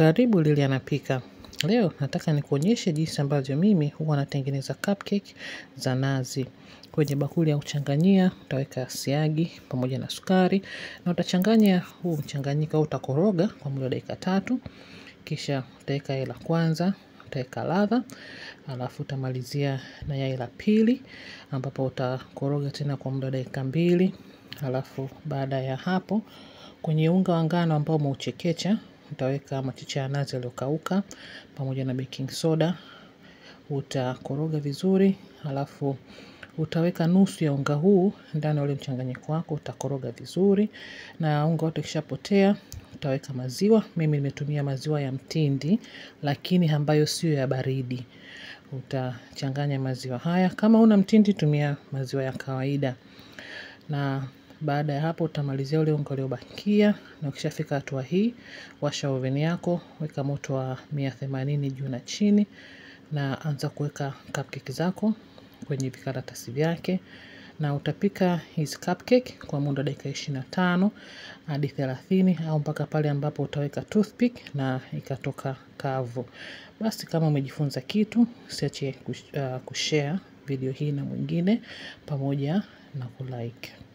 Karibu Lili anapika. Leo nataka nikuonyeshe jinsi ambavyo mimi huwa natengeneza cupcake za nazi. Kwenye bakuli ya kuchanganyia, utaweka siagi pamoja na sukari na utachanganya huu mchanganyiko au utakoroga kwa muda wa dakika tatu. Kisha utaweka yai la kwanza, utaweka ladha, alafu utamalizia na yai la pili ambapo utakoroga tena kwa muda wa dakika mbili. Alafu baada ya hapo kwenye unga wa ngano ambao umeuchekecha utaweka machicha ya nazi yaliyokauka pamoja na baking soda. Utakoroga vizuri, alafu utaweka nusu ya unga huu ndani ya ule mchanganyiko wako, utakoroga vizuri na unga wote ukishapotea, utaweka maziwa. Mimi nimetumia maziwa ya mtindi lakini ambayo sio ya baridi. Utachanganya maziwa haya, kama huna mtindi tumia maziwa ya kawaida na baada ya hapo utamalizia ule unga uliobakia na ukishafika hatua hii, washa oven yako, weka moto wa mia themanini juu na chini na anza kuweka cupcake zako kwenye vikaratasi vyake na utapika hizi cupcake kwa muda wa dakika ishirini na tano hadi thelathini au mpaka pale ambapo utaweka toothpick na ikatoka kavu. Basi kama umejifunza kitu, usiache kushare video hii na mwingine pamoja na kulike.